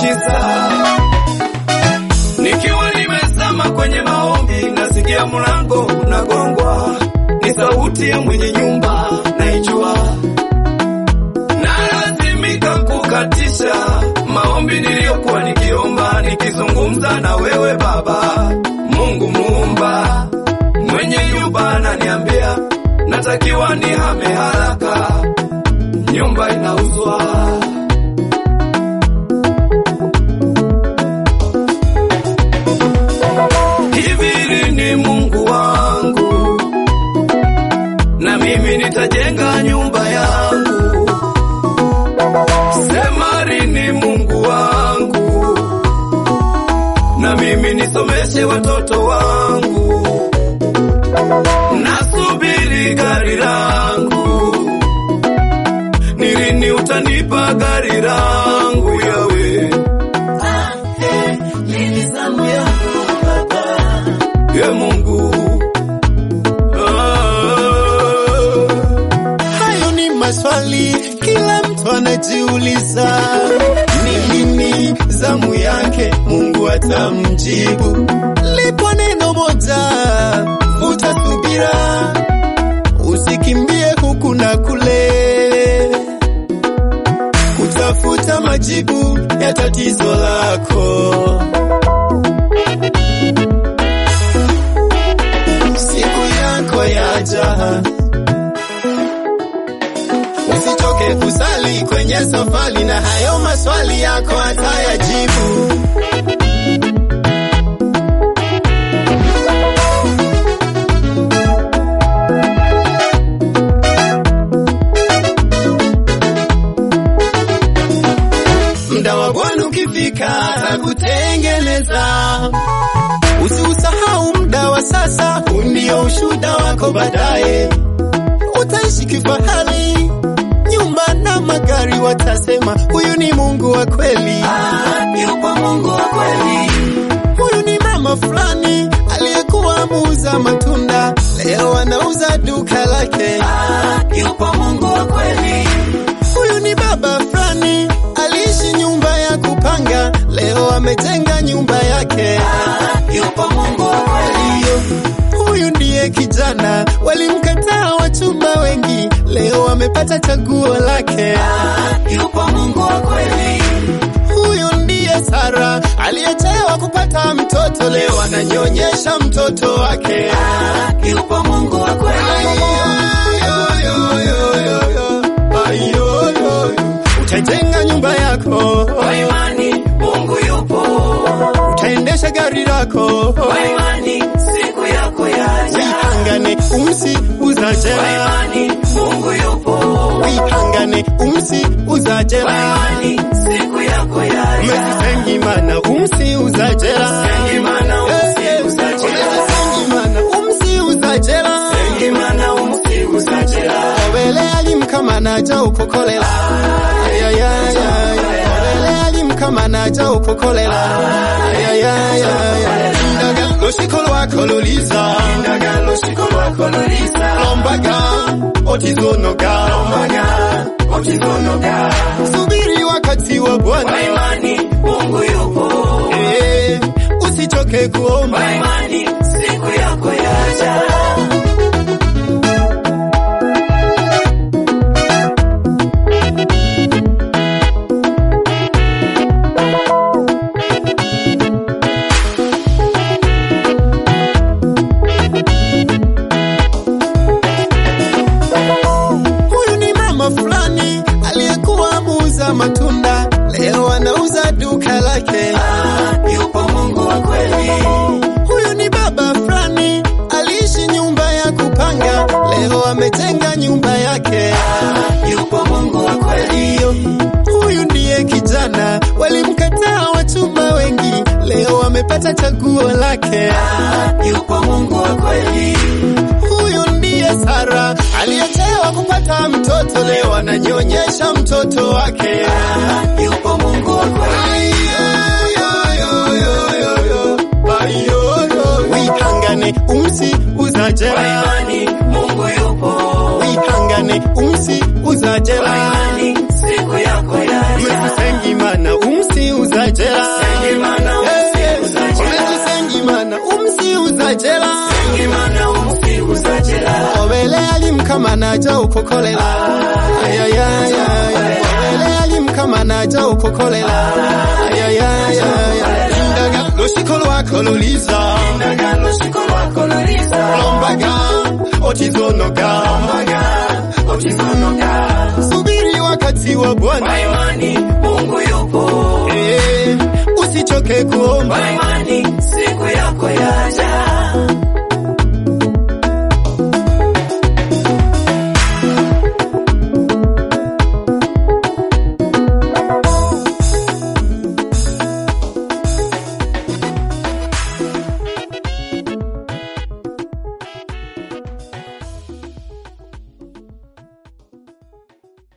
muujiza. Nikiwa nimezama kwenye maombi, nasikia mlango unagongwa, ni sauti ya mwenye nyumba naijua, nalazimika kukatisha maombi niliyokuwa nikiomba, nikizungumza na wewe Baba Mungu muumba mwenye nyumba ananiambia natakiwa nihame haraka, nyumba inauzwa. Hivi lini Mungu wangu, na mimi nitajenga nyumba yangu? Sema lini Mungu wangu, na mimi nisomeshe watoto wangu. Nasubiri gari langu, ni lini utanipa gari langu yawe ye Mungu ah. Hayo ni maswali kila mtu anajiuliza, ni lini zamu yake Mungu atamjibu. Lipo neno moja, vuta subira, usikimbie huku na kule kutafuta majibu ya tatizo lako. Siku yako yaja, usichoke kusali kwenye safari, na hayo maswali yako atayajibu. Muda wa Bwana ukifika atakutengeneza. Usiusahau muda wa sasa, huu ndio ushuhuda wako baadaye. Utaishi kifahari, nyumba na magari, watasema huyu ni Mungu wa kweli. Yupo Mungu wa kweli, Huyu ni mama fulani aliyekuwa muuza matunda, leo anauza duka lake. yupo Mungu wa kweli, Huyu ni baba fulani aliishi nyumba ya kupanga, leo amejenga nyumba yake. yupo Mungu wa kweli, Ndiyo, huyu ndiye kijana walimkataa wachumba wengi, leo amepata chaguo lake. yupo Mungu wa kweli, Huyu ndiye Sara aliyechewa kupata mtoto, leo ananyonyesha mtoto wake. yupo Mungu wa kweli, Ayoyoyo, utajenga nyumba yako, kwa imani Mungu yupo, utaendesha gari lako, kwa imani siku yako yaja, wihangane umsi kwa uzajela, imani Mungu yupo, wihangane umsi kwa uzajela, imani siku yako yaja, umesisengimana umsi uzajela, Sengimana umsi uzajela. umesisengimana umsi uzajela, Sengimana umsi uzajela, obele alimkamanaja ukokolela, ayayaya, obele alimkamanaja ukokolela, ayayaya, ndaga lushiko lwako luliza, ndagalo shiko lwako lulisa, lombaga otizonoga, maga okizonoga, subiri wakati wa kwa Bwana, imani Mungu yupo, eh, usichoke kuomba. kwa imani siku yako yaja. Huyu ni mama fulani aliyekuwa muuza matunda, leo anauza duka lake. Yupo Mungu wa kweli, Huyu ni baba fulani aliishi nyumba ya kupanga, leo amejenga nyumba yake. yupo Mungu wa kweli, Ndiyo, huyu ndiye kijana walimkataa wachumba wengi, leo amepata chaguo lake. yupo Mungu wa kweli, Huyu ndiye Sara aliyechewa kupata mtoto, leo ananyonyesha mtoto wake. yupo Mungu wa kweli, wihangane umsi kwa uzajela imani Mungu yupo, wihangane umsi kwa uzajela imani siku yako yaja, mesisengimana umsi uzajela naja ukukolela ayayaya wele alimu kama naja ukukolela ayayaya indaga lushiko lwako luliza Ndagano shiko lwako luliza lombaga otizonoga Otizonoka subiri wakati wa Bwana Kwa imani Mungu yupo Eh, usichoke kuomba Kwa imani siku yako yaja